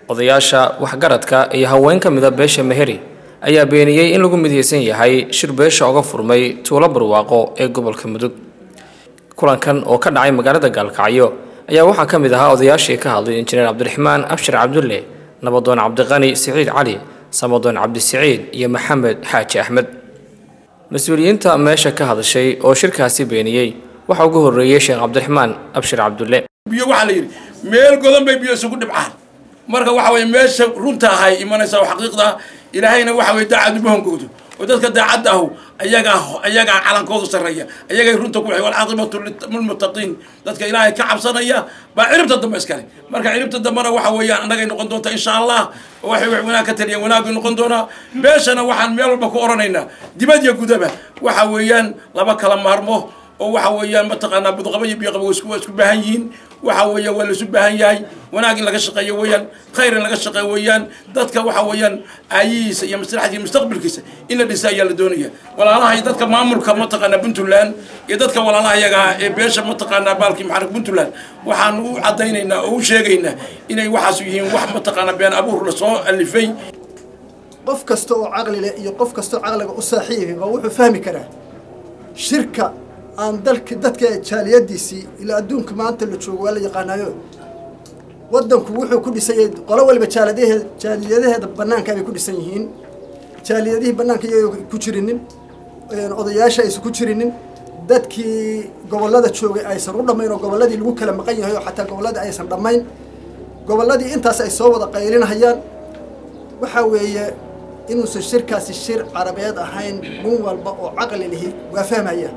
odayaasha waxgaradka iyo haween ka mida beesha meheri ayaa beeniyey in lagu midaysan yahay shir beesha oga furmay tuulo barwaaqo ee gobolka mudug kulankan oo ka dhacay magaalada gaalkacyo ayaa waxaa ka mid ahaa odayaashii ka hadlay injineer cabdiraxmaan abshir cabdulle nabadoon cabdiqani siciid cali samadoon cabdisiciid iyo maxamed xaaji axmed mas-uuliyiinta meesha ka hadashay oo shirkaasi beeniyey waxaa ugu horreeyey sheekh cabdiraxmaan abshir cabdulle biyo waxaa la yidhi meel godan bay biyo isugu dhibcaan marka waxa weye meesha runta ahay imanaysa oo xaqiiqda ilaahayna waxa weye daacad uma hongowdo oo dadka daacadda ahu ayagaa ayagaa calankoodu sarreeya ayagay runta ku walcaaqibatu lilmuttaqiin dadka ilaahay ka cabsanaya baa ciribta dambe iskale marka ciribta dambena waxa weeyaan annagay noqon doonta insha allah oo waxay wax wanaag ka taliya wanaagay noqon doonaa beeshana waxaan meel walba ku oranaynaa dibad iyo gudaba waxa weeyaan laba kala maarmo oo waxa weeyaan mataqaanaa budqaba iyo biyoqaba waa isku waa isku baahan yihiin waxa weeyaan waa laisu baahan yahay wanaag in laga shaqeeyo weeyaan khayr in laga shaqeeyo weeyaan dadka waxa weeyaan aayihiisa iyo maslaxadiisa iyo mustaqbalkiisa in la dhisa ayaa la doonaya walaalaha iyo dadka maamulka mataqaanaa puntland iyo dadka walaalaha iyaga ah ee beesha mataqaanaa baalkii maxarik puntland waxaan u caddaynaynaa oo u sheegaynaa inay waxaas yihiin wax mataqaanaa been abuur lasoo alifay qof kasta oo caqli leh iyo qof kasta oo caqliga u saaxiibiba wuxuu fahmi karaa shirka aan dalka dadka jaaliyadiisii ilaa adduunka maanta la joogo waa la yaqaanaayo waddanku wuxuu ku dhisan yahay qolo waliba jaaliyadaheed jaaliyadaheeda bannaanka bay ku dhisan yihiin jaaliyadihii bannaanka iyaga ku jirinin odayaasha aysan ku jirinin dadkii gobollada joogay aysan u dhammayn oo gobolladii lagu kala maqan yahay oo xataa gobolladii aysan dhammayn gobolladii intaas ay soo wada qaylinahayaan waxaa weeye inuusan shirkaasi shir carabeed ahayn nin walba oo caqli lihi waa fahmaya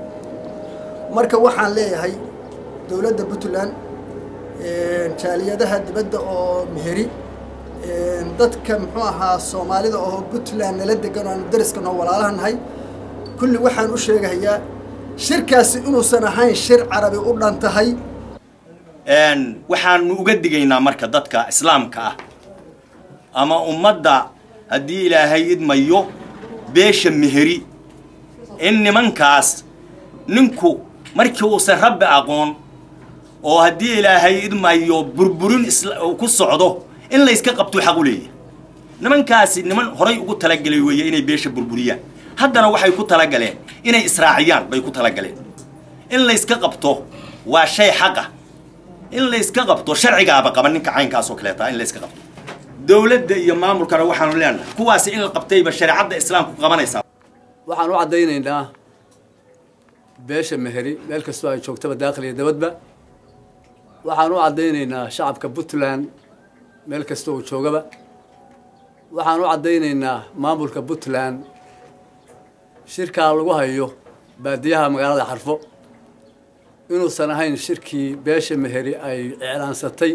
marka waxaan leeyahay dowladda puntland jaaliyadaha dibadda oo meheri dadka muxuu ahaa soomaalida oo puntland nala degan oo aanu dariska noo walaalaha nahay kulli waxaan u sheegahayaa shirkaasi inuusan ahayn shir carabi u dhan tahay waxaanu uga digaynaa marka dadka islaamka ah ama ummadda haddii ilaahay idmayo beesha meheri in nimankaas ninku markii uusan rabbi aqoon oo haddii ilaahay idmayo burburin ku socdo in layska qabtuu xaq u leeyahay nimankaasi niman horay ugu talagelay weeye inay beesha burburiyaan haddana waxay ku talagaleen inay israaciyaan bay ku talagaleen in layska qabto waa shay xaqa in layska qabto sharcigaaba qaba ninka caynkaas oo kaleeta in layska qabto dowladda iyo maamulkana waxaanu leenahay kuwaasi in la qabtayba shareecadda islaamku qabanaysaa waxaan u caddaynaynaa beesha meheri meel kastoo ay joogtaba daakil iyo dabadba waxaan u caddaynaynaa shacabka puntland meel kasta uu joogaba waxaan u caddaynaynaa maamulka puntland shirkaa lagu hayo baadiyaha magaalada xarfo inuusan ahayn shirkii beesha meheri ay iclaansatay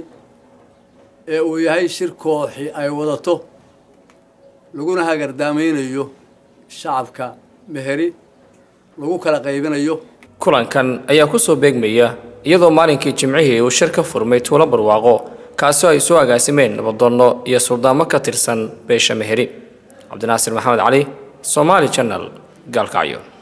ee uu yahay shir kooxi ay wadato laguna hagardaamaynayo shacabka meheri lagu kala qaybinayo kulankan ayaa ku soo beegmaya iyadoo maalinkii jimcihii uu shir ka furmay tuulo barwaaqo kaasoo ay soo agaasimeen nabadoonno iyo suldaamo ka tirsan beesha meheri cabdinaasir maxamed cali somaali janal gaalkacyo